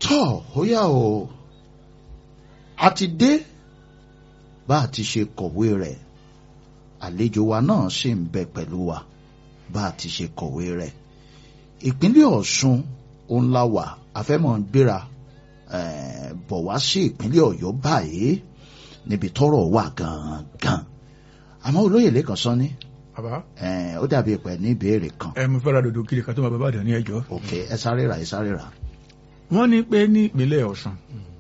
tọ́ ó yá o a ti dé bá a ti ṣe kọ̀wé rẹ̀ àlejò wa náà sì ń bẹ pẹ̀lú wa bá a ti ṣe kọ̀wé rẹ̀ ìpínlẹ̀ Ọ̀ṣun òun la wà afẹ́mọ̀ ń gbéra bọ̀ wá sí ìpínlẹ̀ Ọ̀yọ́ báyìí níbi tọ́rọ̀ wà gangan àmọ́ olóyè lẹ́kàn sọ ní bàbá ó dàbí pẹ̀ ní ìbéèrè kan ẹ mo fẹ́ ra dòdò kiri kan tó máa bàbá àdán ní ẹjọ́. ok ẹ sáré rà ẹ sáré rà wọ́n ní pé ní ìpínlẹ̀ Ọ̀ṣun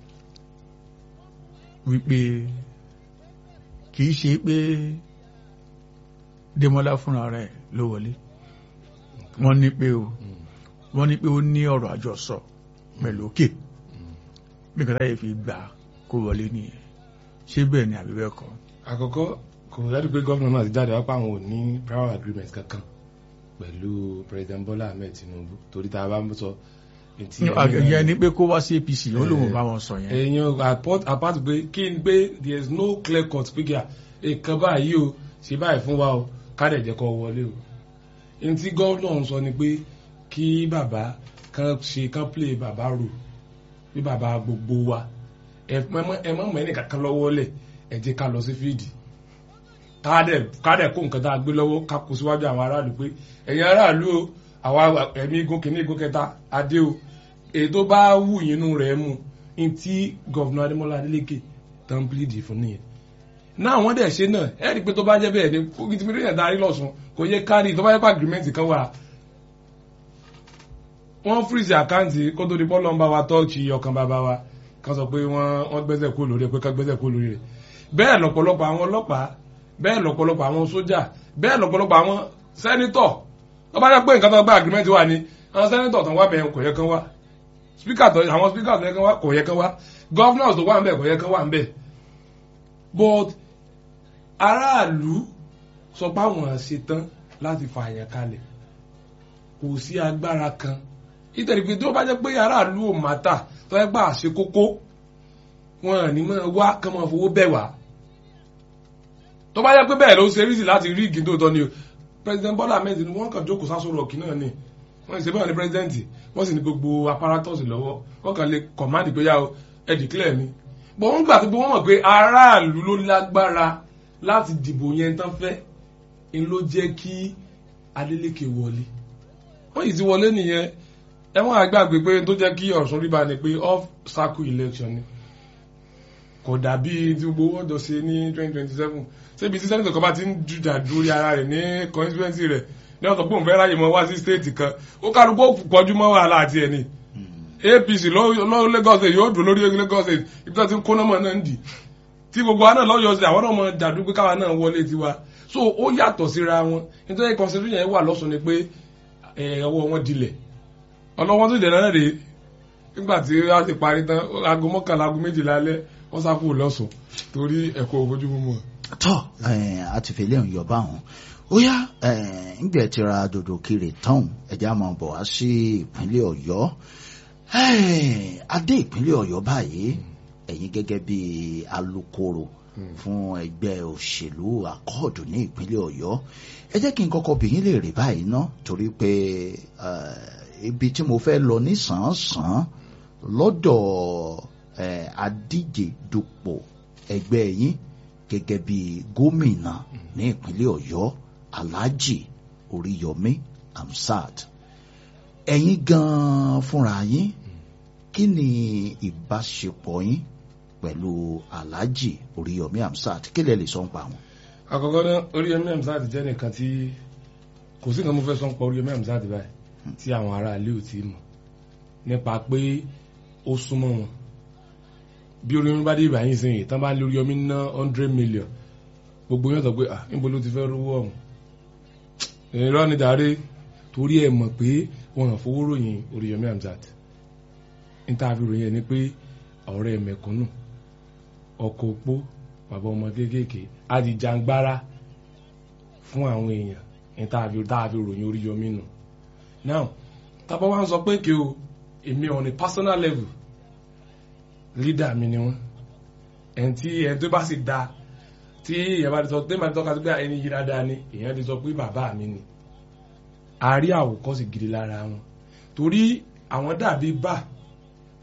wípé kì í ṣe pé Démọ́lá fúnra rẹ̀ ló wọlé wọ́n ní pé o wọ́n ní pé ó ní ọ̀rọ̀ àjọsọ pẹ̀lú òkè bí nǹkan táyé fi gbà kó wọlé nìyẹn ṣé bẹ́ẹ̀ ni àbí bẹ́ẹ̀ kọ́. àkọ́kọ́ kò dájú pé gómìnà náà ti jáde wá pé àwọn ò ní prior agreement kankan pẹ̀lú president Bola Ahmed Tinubu torí tá a bá ń sọ. ìyẹn ni pé kó wá sí APC ó lóun bá wọn sọ yẹn. èèyàn apart pé kí n pé there is no clear cut pé kí a nǹkan báyìí o ṣe báyìí fún wa o ká dẹ̀ jẹ́ kó wọlé o. ẹni tí gómìnà ń sọ ni pé kí bàbá kan ṣe kan play bàbá rò bí bàbá gbogbo wa ẹ mọ̀ mọ̀ ẹnì kankan lọ́wọ́ lẹ̀ ẹ jẹ́ ká lọ sí fíìdì kádẹ̀ kó nǹkan tá a gbé lọ́wọ́ ká kó síwájú àwọn aráàlú pé ẹ̀yin aráàlú o àwa ẹ̀mí igun kìíní igun kẹta adé o èyí tó bá wù yín inú rẹ̀ mu ní tí gọ̀vùnà Adémọ́lá Adélékè tán pílìdì fún nìyẹn náà wọ́n dẹ̀ ṣe náà ẹ̀rí pé tó bá jẹ́ bẹ́ẹ̀ ni kókì tí mílíọ̀nù darí lọ́sùn kò yẹ kárí tó bá yẹ pé agreement kan wà wọ́n freeze àkáǹtì kó tó di bọ́ọ̀lù ọ̀nba wa tọ́ọ̀chì ọkàn bàbá wa kan sọ pé wọ́n gbẹ́sẹ̀ kó lórí ẹ̀ pé ká gbẹ́sẹ̀ kó lórí rẹ̀ bẹ́ẹ̀ lọ́pọ̀lọpọ̀ àwọn ọlọ́pàá bẹ́ẹ̀ lọ́pọ̀lọpọ̀ àwọn sójà bẹ́ẹ̀ lọ́pọ̀lọpọ̀ àwọn sẹ́nitọ̀ tó bá yẹ pé nǹkan tó gba agreement wà ní àwọn sẹ́nitọ̀ tó wá bẹ̀yẹn kò yẹ kán wá speaker tó àwọn speaker tó yẹ kán wá kò yẹ kán wá governors tó wà ń bẹ̀ kò yẹ kán wà ń bẹ̀ but aráàlú sọ pé àwọn ṣetán láti fa àyàn kalẹ̀ kò sí agbára kan ìtẹ̀lé pé tó bá jẹ́ pé aráàlú ò má tà tó yẹ pé àṣẹ kókó wọn ní máa wá kán máa fowó bẹ̀ wá tó bá yẹ pé bẹ́ẹ̀ ló ṣe rí sí láti rí igi tó tọ́ ni o president Bola Ahmed ni wọ́n kàn jókòó sásòrò ọ̀kì náà ni wọ́n ṣe bẹ́ẹ̀ ni president wọ́n sì ní gbogbo apparatus lọ́wọ́ wọ́n kàn lè command pé yá o ẹ declare mi bọ́n wọ́n gbà tó pé wọ́n mọ̀ pé aráàlú ló lágbára láti dìbò yẹn tán fẹ́ ń ló jẹ́ kí Adeleke wọlé wọ́n yìí ti wọlé nìyẹn ẹ̀wọ̀n àgbàgbé pé tó jẹ́ kí Ọ̀ṣun rí ba ni pé off circle election ni kò dàbí tí gbogbo wọ́n jọ ṣe ní twenty twenty seven ṣébi tí sẹ́nitọ̀ kan bá ti ń jujà dórí ara rẹ̀ ní constituency rẹ̀ ní ọ̀sán pé òun fẹ́ ráyè mọ́ wá sí state kan ó kálukú ó pọ̀jù mọ́ wàhálà àti ẹ̀ ni APC lọ́wọ́ Lagos state yóò dùn lórí Lagos state ibi tó ti ń kó náà mọ̀ náà ń dì tí gbogbo wa náà lọ́yọ̀ sí àwọn náà mọ̀ dàdú pé káwa náà wọlé tiwa so ó yàtọ̀ síra wọn nítorí constitution yẹn wà lọ́sùn ni pé ọwọ́ wọn dilẹ̀ ọlọ́wọ́n tó dẹ̀ náà rèé nígbà tí a ti parí tán aago mọ́kànlá aago méjìlá alẹ́ wọ́n sá kúrò lọ́sùn torí ẹ̀kọ́ òfojú mímọ́. tọ́ a ti fẹ́lẹ́ ń yọba wọn ó yá ńgbẹ́ ti ra dòdò kiri tán ẹ̀já máa bọ̀ wá sí ìpínlẹ̀ ọ̀yọ́ adé ìpínlẹ̀ ọ̀yọ́ báyìí ẹ̀yin gẹ́gẹ́ bí alukoro fún ẹgbẹ́ òṣèlú àkọọ̀dù ní ìpínlẹ̀ ọ̀yọ́ ẹ jẹ́ kí n kọ́kọ́ bìyín lè rí báyìí ná torí pé ibi tí mo fẹ́ lọ nísànsán lọ́dọ̀ adíje dupò ẹgbẹ́ yín gẹ́gẹ́ bí gómìnà ní ìpínlẹ̀ ọ̀yọ́ alhaji oríyọmí amsat ẹ̀yin gan-an fúnra yín kí ni ìbáṣepọ̀ yín pẹ̀lú alhaji oríyọmí amsat kí lẹ lè sọ ń pa wọn. àkọ́kọ́ náà oríyọmí amsat jẹ́ nìkan tí kò sí nǹkan mo fẹ́ sọ ń pa oríyọmí amsat báyìí tí àwọn ará ilé ò tí mọ̀ nípa pé ó súnmọ́ wọn bí oríyọmí bá dé ìbàyìn sí yìí tán bá lórí omi ná hundred million gbogbo yóò sọ pé ah níbo ló ti fẹ́ rówó ọ̀hún irọ́ ni dàrí torí ẹ̀ mọ̀ pé wọn hàn fowó ròyìn oríyọmí amsat níta fi ròyìn ẹ̀ ni pé ọ̀rẹ́ mẹ̀kúnnù ọkọ̀ opó bàbá ọmọ kéékèèké adìjàngbára fún àwọn èèyàn níta fi ròyìn oríyọmí nù now tábà wá ń sọ pé kí o èmi on a personal level leader mi ni wọn ẹni tí ẹni tó bá sì da tí èèyàn bá ti sọ tí èèyàn bá ti tọ́ka sí pé ẹni yí dáadáa ni èèyàn ti sọ pé bàbá mi ni a rí àwòkọ́sì gidi lára wọn torí àwọn dàbí bá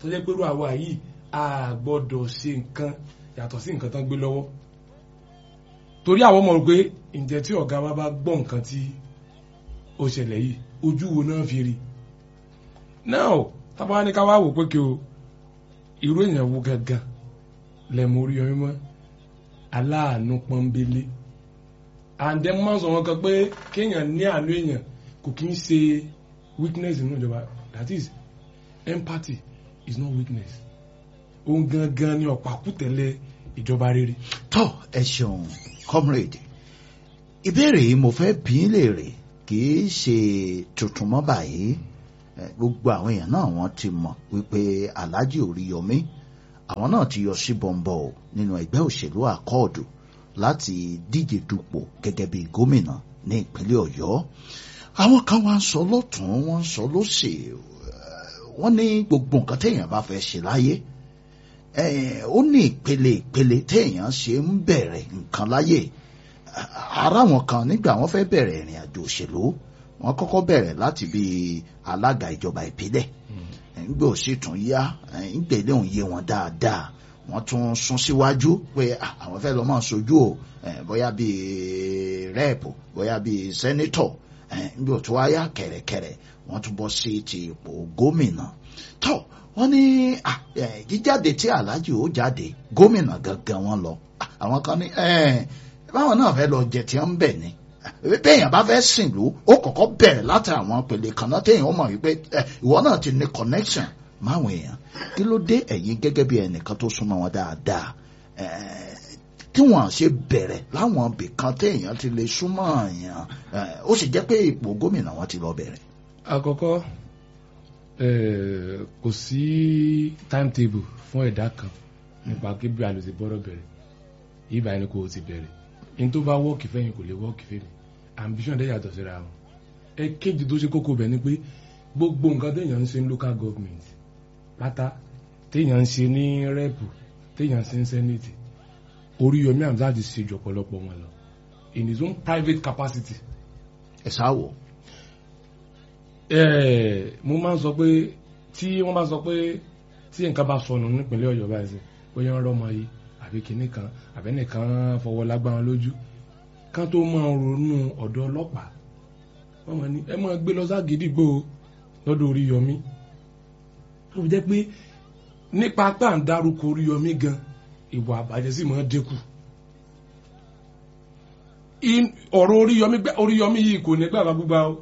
tó jẹ́ pé irú àwa yìí a gbọ́dọ̀ ṣe nǹkan yàtọ̀ sí nǹkan tán gbé lọ́wọ́ torí àwọn ọmọ rò pé ǹjẹ́ tí ọ̀gá wa bá gbọ́ nǹkan tí ó ṣẹlẹ̀ yìí ojú wo náà fi rí náà tábà ní ká wá wò pé kí o irú èèyàn wo gangan lẹ́mú orí ọyún mọ́ aláàánú pọ́nbélé àǹdẹ́ máa ń sọ wọn kan pé kéèyàn ní àánú èèyàn kò kí ń ṣe weakness nínú ìjọba that is empathy is not weakness òun gangan ni ọ̀pákùtẹ̀lẹ̀ ìjọba rere. tó ẹ ṣeun comrade ìbéèrè yìí mo fẹ́ bí í léèrè kì í ṣe tuntun mọ́ báyìí Eh, gbogbo àwọn èèyàn náà wọ́n ti mọ̀ wípé Alhaji Oríyọmí àwọn náà ti yọ sí bọ̀m̀bọ̀ o nínú ẹgbẹ́ òṣèlú àkọọ̀dù láti díje dupò gẹ́gẹ́ bí gómìnà ní ìpínlẹ̀ Ọ̀yọ́ àwọn kan wá ń sọ lọ́tún wọ́n ń sọ lósì eh, wọ́n ní gbogbo nǹkan téèyàn bá fẹ́ ṣe láyé eh, ó ní ìpele ìpele téèyàn ṣe ń bẹ̀rẹ̀ nǹkan láyé ara wọn kan nígbà wọ́n fẹ́ bẹ̀rẹ̀ ìrìn àjò òṣèlú wọ́n kọ́kọ́ bẹ̀rẹ̀ láti bí alága ìjọba ìbílẹ̀ ńgbẹ́ ò sì tún yá ńgbẹ́ léhùn yé wọn dáadáa wọ́n tún sún síwájú pé ah, àwọn fẹ́ lọ máa sojú o eh, bóyá bíi rẹ́ẹ̀pù bóyá bíi sẹ́nítọ̀ ńgbẹ́ ò tún wáyà kẹ̀rẹ̀kẹ̀rẹ̀ wọ́n tún bọ́ sí ti ipò gómìnà tó wọ́n ní ah, eh, jíjáde tí Alhaji ó jáde gómìnà gangan wọn lọ Ah, àwọn kan ní eh, báwọn náà fẹ́ lọ jẹ tí wọ́n ń bẹ̀ ni téèyàn bá fẹ́ sìn lú ó kọ́kọ́ bẹ̀rẹ̀ láti àwọn pèlè kan náà téèyàn ó mọ̀ wípé ẹ, ìwọ náà ti ní connection máwọn èèyàn kí ló dé ẹ̀yin gẹ́gẹ́ bí ẹnìkan tó súnmọ́ wọn dáadáa ẹ, tí wọ́n ṣe bẹ̀rẹ̀ láwọn ibì kan téèyàn ti lè súnmọ́ èèyàn ẹ, ó sì jẹ́ pé ipò gómìnà wọn ti lọ bẹ̀rẹ̀. àkọ́kọ́ eh, kò sí timetable fún ẹ̀dá kan nípa kí bí a lè ti bọ́rọ̀ bẹ̀rẹ̀ yìí báyìí ni kò ti bẹ̀rẹ̀ in tó bá wọ́ọ̀kì fẹ́yìn kò lè wọ́ọ̀kì fẹ́mi ambition dẹ́ yàtọ̀ síra wọn ẹ̀kejì tó ṣe kókó bẹ̀ ni pé gbogbo nǹkan téèyàn ń ṣe ní local government pátá téèyàn ń ṣe ní rẹ́pù téèyàn ń ṣe ní senate Oríyọmí Hamzat ti ṣe jù ọ̀pọ̀lọpọ̀ wọn lọ in his own private capacity ẹ sáwọ Eh, mo máa ń sọ pé tí wọ́n bá sọ pé tí nǹkan bá sọnù nípínlẹ̀ Ọ̀yọ́ báyìí sí bóyá ń rọ́mọ yìí àbí kinní kan àbẹ́nìkan fọwọ́ lágbára lójú kán tó máa ronú ọ̀dọ̀ ọlọ́pàá wọ́n máa ní ẹ máa gbé lọ ságídígbò lọ́dọ̀ Oríyọmí tó fi jẹ́ pé nípa pé à ń dárúkọ Oríyọmí gan ìwà àbàjẹ́ sì máa dínkù In- ọ̀rọ̀ Oríyọmí gbá- Oríyọmí yìí kò ní gbàgbà gbígbà o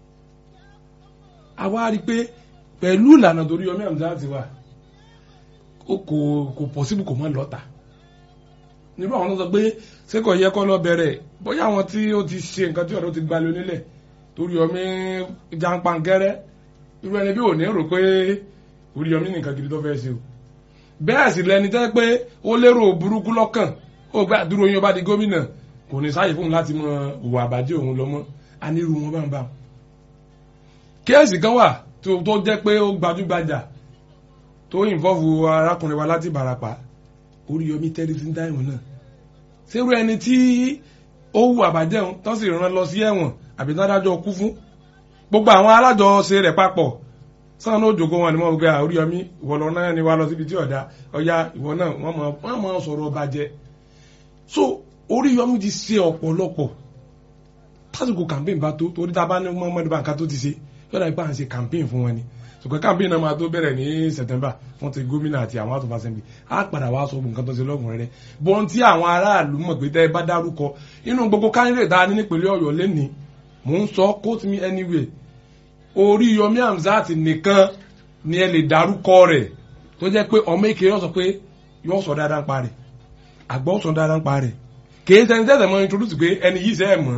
àwa rí i pé pẹ̀lú ìlànà tó Oríyọmí Hamzat wà ó kò kò pọ̀sibú kò mọ́ lọ́ta nírú àwọn tó sọ pé ṣé kò yẹ kó lọ bẹ̀rẹ̀ bóyá àwọn tí ó ti ṣe nǹkan tí ọ̀dọ́ ti gbalẹ̀ onílẹ̀ Oríyọmí jàǹpàǹkẹ́rẹ́ irú ẹni bí ò ní rò pé Oríyọmí nìkan gidi tó fẹ́ ṣe o bẹ́ẹ̀ sì lẹni tẹ́ pé ó lérò burúkú lọ́kàn ó gbà dúró yín ó bá di gómìnà kò ní sáàyè fún un láti mọ ìwà àbájẹ́ òun lọ mọ́ a ní irú wọn bá ń bá wọn. kéèsì kan wà tó tó jẹ́ pé ó gbajúgbajà tó ìnfọ́fù arákùnrin wa láti Ìbàràpá Oríyọmí tẹ́lẹ̀ sí dáìmù náà sẹ́rù ẹni tí ó hu àbájẹ́ òun tó sì rán lọ sí ẹ̀wọ̀n àbí tó dájọ́ kú fún gbogbo àwọn alájọṣe rẹ̀ papọ̀ sáà náà òjòkó wọn ni wọ́n gbé Oríyọmí ìwọ lọ náà ni wà lọ síbi tí ọ̀dà ọ̀yá ìwọ náà wọ́n mọ̀ wọ́n mọ̀ sọ̀rọ̀ bàjẹ́ so Oríyọmí ti ṣe ọ̀pọ̀lọpọ̀ tásìkò campaign bá tó torí tá a bá ní mọ́mọ́dé bá nǹkan tó ti ṣe yọ̀dà ipá à ń ṣe campaign fún wọn ni ṣùgbọ́n campaign náà máa tó bẹ̀rẹ̀ ní September fún ti gómìnà àti àwọn house of assembly á padà wá sọ nǹkan tó ṣe lọ́gùn rẹ̀ bọ́n tí àwọn aráàlú mọ̀ pé tẹ́ ẹ bá dárúkọ inú gbogbo candidate tá a ní nípínlẹ̀ Ọ̀yọ́ lẹ́nìí mò ń sọ quote me anyway Oríyọmí Hamzat nìkan ni ẹ lè dárúkọ rẹ̀ tó jẹ́ pé ọmọ èké yóò sọ pé yóò sọ dáadáa ń pa rẹ̀ àgbọ̀ sọ dáadáa ń pa rẹ̀ kì í sẹ́ni tẹ́sẹ̀ mọ́ introduce pé ẹni yìí sẹ́ ẹ̀ mọ́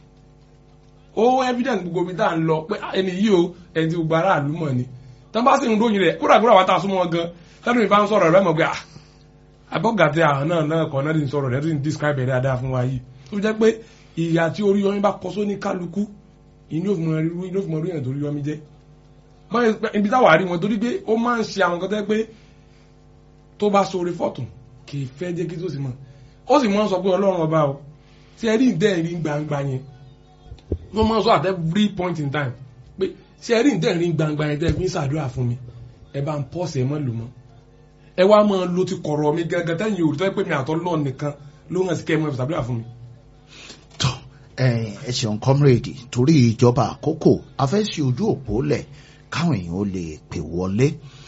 ó evidence gbogbo ibi tá à ń lọ pé ẹni yìí o ẹni tí gbogbo aráàlú mọ̀ ni tí wọ́n bá sì ń ròyìn rẹ̀ kúrò àkúrò àwọn tá a súnmọ́ wọn gan tẹ́lẹ̀ mi bá ń sọ̀rọ̀ rẹ̀ mọ̀ pé ah abọ́gàtẹ́ àwọn náà náà kọ́ náà ti ń sọ̀rọ̀ rẹ̀ tó ti ń describe ẹ̀ dáadáa fún wa yìí tó jẹ́ pé ìyà tí Oríyọmí bá kọ sóní kálukú inú òfin orí yẹn tó Oríyọmí jẹ́ mọ́ ibi táwa rí wọn torí pé ó máa ń ṣe àwọn kan tẹ́ pé tó bá sọ orí fọ́tún kì í fẹ́ jẹ́ kí tó sì mọ̀ ó sì máa ń sọ pé Ọlọ́run ọba o tí ẹ rí ìdẹ́ rí gbangba yẹn wọ́n máa ń sọ at every point in time pé tí ẹ rí ìdẹ́ rí gbangba yẹn tẹ́ fi ń ṣàdúrà fún mi ẹ bá ń pọ́ọ̀sì ẹ mọ́ lò mọ́ ẹ wá máa lo ti kọ̀rọ̀ mi gangan tẹ́yìn òrùtọ́ pé mi àtọ́ lọ́ọ̀ nìkan ló hàn sí kẹ́ ẹ mọ́ ìfìsàbílà fún mi. tọ ẹ ṣeun comrade torí ìjọba àkókò a fẹ́ ṣe ojú òpó lẹ̀ káwọn èèyàn ó lè pè wọlé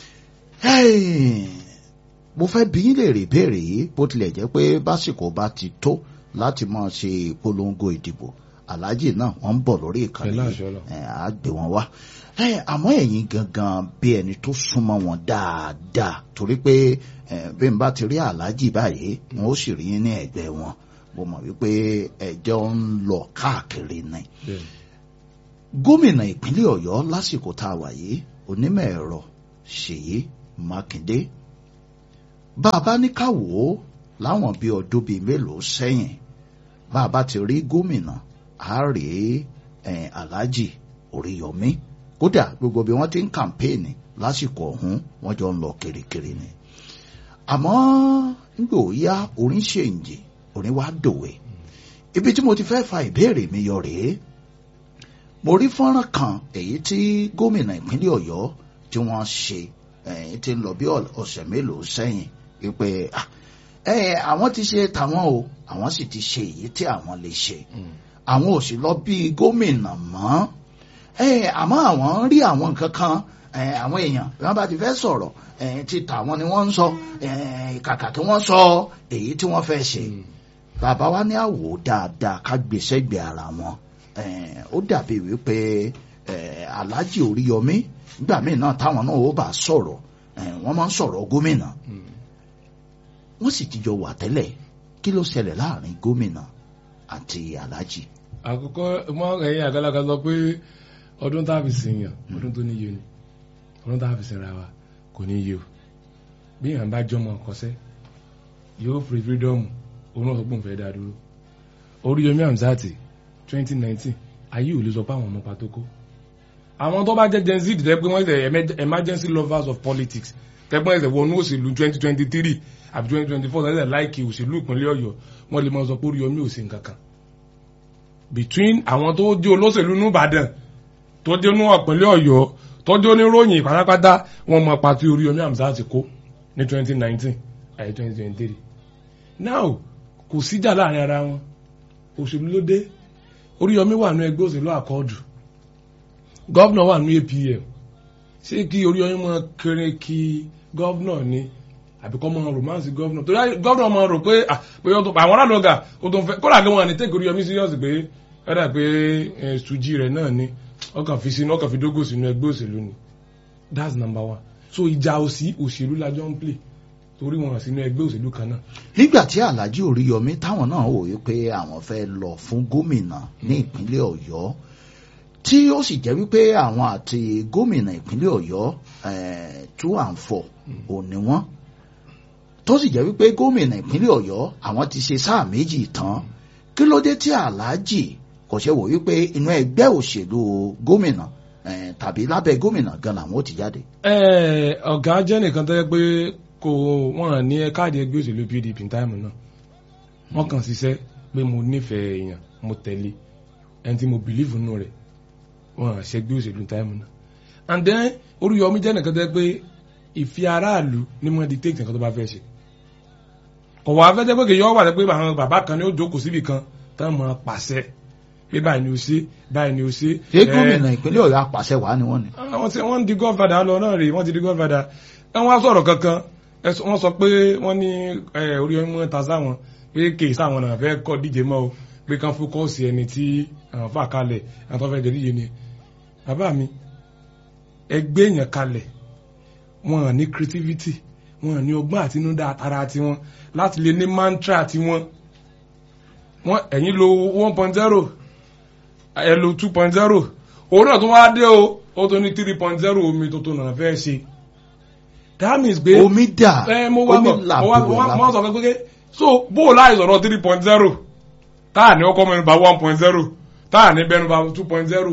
mo fẹ́ bí yín lè rè béèrè yìí bó tilẹ̀ jẹ́ pé básìkò bá ti tó láti máa ṣe ìpolongo ìdìbò aláàjì náà wọ́n ń bọ̀ lórí ìkànnì Pẹ̀lú yìí àṣẹ Ọlọ́run. ẹ̀, á gbé wọn wá ẹ̀, àmọ́ ẹ̀yin gangan bí ẹni tó súnmọ́ wọn dáadáa torí pé ẹ̀, bí n bá ti rí aláàjì báyìí wọn ó sì rí yín ní ẹ̀gbẹ́ wọn mo mọ̀ wípé ẹjọ́ ń lọ káàkiri ni gómìnà ìpínlẹ̀ ọ̀yọ́ lásìkò tá a wà yìí onímọ̀ ẹ̀rọ ṣèyí mákindé bá a bá ní ká wò ó láwọn bíi ọdún bíi mélòó sẹ́yìn bá a bá ti rí gómìnà á rí eh, alhaji oríyọmí kódà gbogbo bí wọ́n ti ń kàmpéènì lásìkò ọ̀hún wọ́n jọ ń lọ kirikiri ni àmọ́ nígbà ó yá orin ṣèǹjì orin wá dòwe ibi tí mo ti fẹ́ fa ìbéèrè mi yọ rèé mo rí fọ́nrán kan èyí tí gómìnà ìpínlẹ̀ ọ̀yọ́ tí wọ́n ṣe èyí tí ń lọ bí ọ̀sẹ̀ mélòó sẹ́yìn wípé ah, eh, àwọn ti ṣe tàwọn o àwọn sì ti ṣe èyí tí àwọn lè ṣe àwọn ò sì lọ bí gómìnà mọ́ eh, àmọ́ àwọn ń rí àwọn nǹkan kan eh, àwọn èèyàn bí wọ́n bá ti fẹ́ sọ̀rọ̀ eh, ti tàwọn ni wọ́n ń sọ eh, kàkà kí wọ́n sọ èyí tí wọ́n fẹ́ ṣe bàbá wa ní àwò dáadáa ká gbèsè gbé ara wọn Eh, ó dàbí wípé eh, alhaji oríyọmí nígbà míì náà táwọn náà ó bá sọ̀rọ̀ eh, wọ́n máa ń sọ̀rọ̀ gómìnà wọ́n sì ti jọ wà tẹ́lẹ̀ kí ló ṣẹlẹ̀ láàrin gómìnà àti alhaji. àkọ́kọ́ mọ ẹ̀yin àgbàlagbà sọ pé ọdún tá a fi sìn yàn ọdún tó níye ni ọdún tá a fi sìn ra wa kò ní yé o bí yàn bá jọmọ ọkọsẹ yóò fi fírídọ́ọ̀mù òun náà sọ pé òun fẹ́ dá dúró Oríyọmí Hamzat twenty nineteen ayé ò lè sọ pé àwọn ọmọ pàtó kó àwọn tó bá jẹ́ gen z tẹ́ pé wọ́n ṣe emergency lovers of politics tẹ́ pé wọ́n ṣe wọnú òṣèlú twenty twenty three àbí twenty twenty four tẹ́lẹ̀ láìkì òṣèlú ìpínlẹ̀ Ọ̀yọ́ wọ́n lè máa sọ pé Oríyọmí ò ṣe nǹkan kan between àwọn tó jẹ́ olóṣèlú ní Ìbàdàn tó jẹ́ ní ìpínlẹ̀ Ọ̀yọ́ tó jẹ́ oníròyìn pátápátá wọ́n mọ pàtó Oríyọmí Hamzat kó ní twenty nineteen àyè twenty twenty three now kò síjà láàrin ara wọn òṣèlú ló dé Oríyọmí wà ní ẹgbẹ́ òṣèlú àkọọ́dù gọ́vnà wà ní APM ṣé kí Oríyọmí mọ kéré kí gọ́vnà ni àbí kọ́ mọ romance gọ́vnà torí gọ́vnà mọ rò pé ah, bóyá ó tó àwọn alálọ́gà ó tó ń fẹ́ kódà kí wọ́n ní tẹ́kì Oríyọmí serious pé ẹ̀dà pé ẹ̀ sùjì rẹ̀ náà ni ọkàn fi sínú ọkàn fi dógò sínú ẹgbẹ́ òṣèlú ni that's number one so ìjà òsì òṣèlú la jọ ń play torí wọn sínú ẹgbẹ́ òṣèlú kan náà nígbà tí alhaji oríyọmí táwọn náà wò wípé àwọn fẹ́ lọ fún gómìnà ní ìpínlẹ̀ ọ̀yọ́ tí ó sì jẹ́ wípé àwọn àti gómìnà ìpínlẹ̀ ọ̀yọ́ eh, two and four ò ní wọ́n tó sì jẹ́ wípé gómìnà ìpínlẹ̀ ọ̀yọ́ àwọn ti ṣe sáà méjì tán kí ló dé tí alhaji kò ṣe wò wípé inú ẹgbẹ́ òṣèlú gómìnà eh, tàbí lábẹ́ gómìnà gan làwọn ò ti jáde. Ẹ, ọ̀gá jẹ́ nìkan tó yẹ pé kò wọ́n ní káàdì ẹgbẹ́ òṣèlú PDP ní táìmù náà wọ́n kàn ṣiṣẹ́ pé mo nífẹ̀ẹ́ èèyàn mo tẹ̀lé ẹni tí mo bìlífù nù rẹ̀ wọ́n ṣẹgbẹ́ òṣèlú ní táìmù náà and then Oríyọmí jẹ́ nìkan tó yẹ pé ìfi aráàlú ní mo di take nǹkan tó bá fẹ́ ṣe kò wá fẹ́ jẹ́ pé kìí yọ wà pé àwọn bàbá kan ní ó jókòó síbì kan tán mọ̀ pàṣẹ pé báyìí ni ó ṣe báyìí ni ó ṣe. ṣé ẹ, gómìnà ìpínlẹ̀ ọ̀yọ́ apàṣẹ wàá ni wọ́n ni. àwọn tí wọ́n di godfather lọ náà rèé wọ́n ti di godfather ẹ wọ́n á sọ̀rọ̀ kankan ẹ sọ- wọ́n sọ pé wọ́n ní ẹ, Oríyọmí mọ́ ta sáwọn pé kì í sáwọn náà fẹ́ kọ́ díje mọ́ o pé kán fókọ́ọ̀sì ẹni tí àwọn fà kalẹ̀ àwọn tó fẹ́ jẹ díje ni bàbá mi ẹgbẹ́ èèyàn kalẹ̀ wọn ò ní creativity wọn ò ní ọgbọ́n àtinúdá àtàrà tiwọn láti lè ní mantra tiwọn wọn ẹ̀yin lo one point zero ẹ lo two point zero òun náà tó wá dé o ó tó ní three point zero omi tó tó náà fẹ́ ṣe that means pé omi dà ẹ mo wá omi bọ̀ là mo wá bò mo wá ẹ̀ mo wá sọ pé pé so bó o láì sọ̀rọ̀ three point zero táà ní ọkọ mẹ́nu bá one point zero táà ní bẹ́nu bá two point zero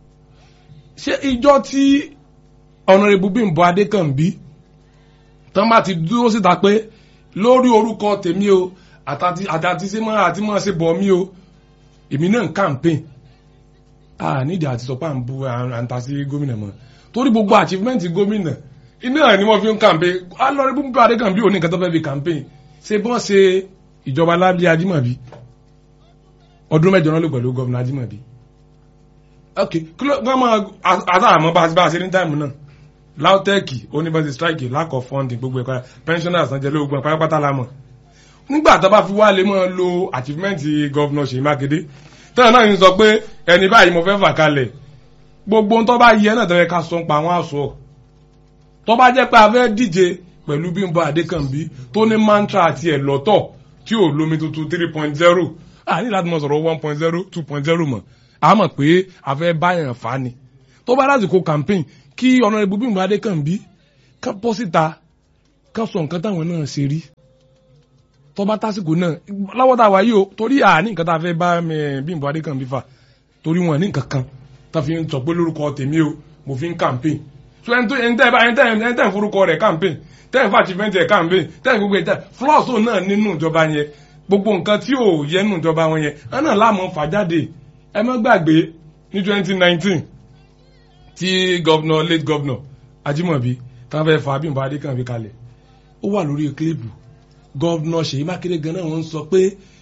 ṣé ìjọ tí ọ̀nàrẹ́bù Bímbọ́ Adékànbí tán bá ti dúró síta pé lórí orúkọ tèmi o àtàtì àtàtì sí mọ́ àti mọ́ ṣe bọ̀ mí o èmi náà ń campaign a nídìí àti sọ pé à ń bu à ń ta sí gómìnà mọ́ torí gbogbo achievement gómìnà iná ni wọ́n fi ń campaign alọ́rẹ́ bú bá adékànbí òní nǹkan tó fẹ́ fi campaign ṣe bọ́n ṣe ìjọba lábí ajímọ̀bí ọdún mẹ́jọ náà ló pẹ̀lú gọ́vùnà ajímọ̀bí ok kí ló wọ́n máa àtàmọ́ bá bá a ṣe ní táìmù náà lautech oníbẹ̀sì strike lack of funding gbogbo ẹ̀kọ́ pensioners sanjẹ́ lóògùn ẹ̀ pátápátá la mọ̀ nígbà tó bá fi wá lè máa lo achievement gọ́vùnà Ṣèyí Mákindé tẹ́lẹ̀ náà ń sọ pé ẹni báyìí mo fẹ́ fà kalẹ̀ gbogbo tó bá yẹ náà tẹ́lẹ̀ ká sọ pa àwọn àṣọ tó bá jẹ́ pé a fẹ́ díje pẹ̀lú Bímbọ́ Adékànbí tó ní mantra àti ẹ̀ lọ́tọ̀ tí ò lómi tuntun three point zero a ní láti mọ̀ sọ̀rọ̀ one point zero two point zero mọ̀ a mọ̀ pé a fẹ́ báyàn fà ni tó bá lásìkò campaign kí Honorable Bímbọ́ Adékànbí ká bọ́ síta ká sọ nǹkan táwọn náà ṣe rí tó bá tásìkò náà lọ́wọ́ tá a wáyé o torí à ní nǹkan tá a fẹ́ bá Bímbọ́ Adékànbí fà torí wọn ní nǹkan kan tá fi ń sọ pé lórúkọ tèmi o mo fi ń campaign so ẹni tó ẹni tẹ́ ẹni tẹ́ ẹni tẹ́ forúkọ rẹ̀ campaign tẹ́ ẹ̀ fà achievement ẹ̀ campaign tẹ́ ẹ̀ gbogbo ẹ̀ tẹ́ flaws tó náà nínú ìjọba yẹn gbogbo nǹkan tí ò yẹ nínú ìjọba wọn yẹn ẹ̀ náà láàmú fà jáde ẹ má gbàgbé ní twenty nineteen tí governor late governor Ajímọ̀bí táwọn fẹ́ fa Bímbọ́ Adékànbí kalẹ̀ ó wà lórí kílípù governor Ṣèyí Mákindé gan náà wọ́n ń sọ pé